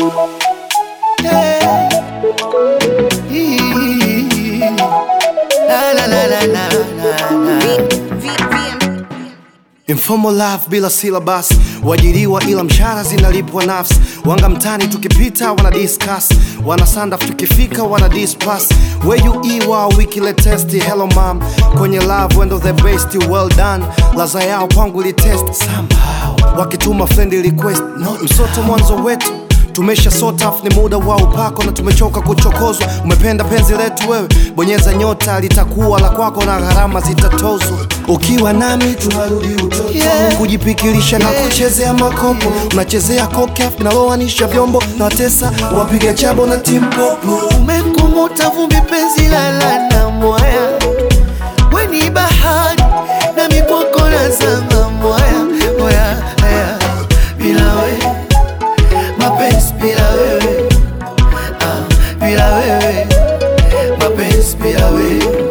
Yeah. Ee. La, la, la, la, la, la, la. Informal life bila syllabus, wajiriwa ila mshahara zinalipwa nafsi. Wanga mtani tukipita wana discuss, wana sandaf tukifika wana dispass. Where you iwa wiki le test, hello mom, kwenye love wendo the best, well done. Laza yao kwangu li test somehow, wakituma friend request, no msoto mwanzo wetu tumesha sort off, ni muda wa upako na tumechoka kuchokozwa. Umependa penzi letu wewe, bonyeza nyota, litakuwa la kwako na gharama zitatozwa. Ukiwa nami tunarudi utoto, yeah. kujipikilisha na kuchezea makopo, unachezea kokaf naloanisha vyombo na watesa wapiga chabo na timpopo. Umekumuta vumbi penzi lala na mwaya, weni bahari na mipoko na zama mwaya mwaya haya bila wewe mapenzi bila wewe ah, bila wewe mapenzi bila wewe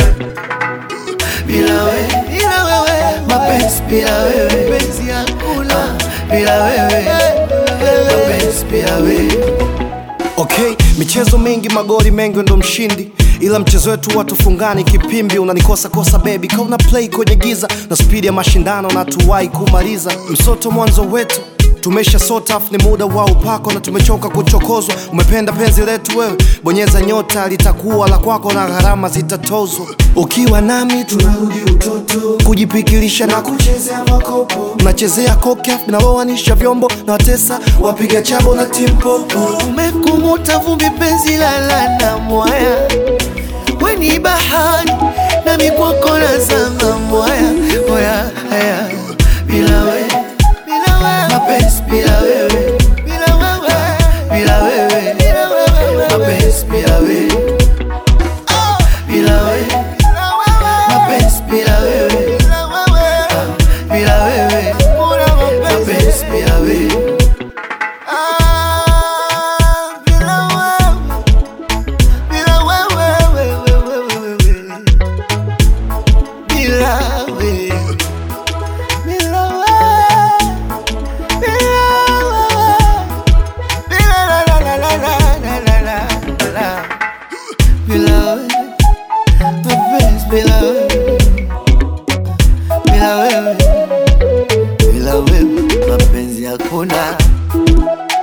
bila wewe bila wewe mapenzi bila wewe penzi hakuna bila wewe mapenzi bila wewe Okay, michezo mingi magoli mengi ndo mshindi, ila mchezo wetu watu fungani kipimbi. Unanikosa kosa baby, kauna play kwenye giza na spidi ya mashindano na tuwai kumaliza msoto mwanzo wetu tumesha sort off, ni muda wa upako na tumechoka kuchokozwa. Umependa penzi letu wewe, bonyeza nyota, litakuwa la kwako na gharama zitatozwa. Ukiwa nami tunarudi utoto, kujipikilisha na kuchezea makopo, unachezea kokaf naloanisha vyombo na watesa wapiga chabo na timpopo. Umekumuta vumbi penzi lala na mwaya, weni bahari na mikwako na zama mwaya mwaya haya bila wewe mapenzi bila wewe, bila wewe, bila wewe, mapenzi bila wewe, bila wewe, mapenzi bila wewe, bila wewe, mapenzi bila wewe. Bila wewe, bila wewe bila wewe mapenzi hakuna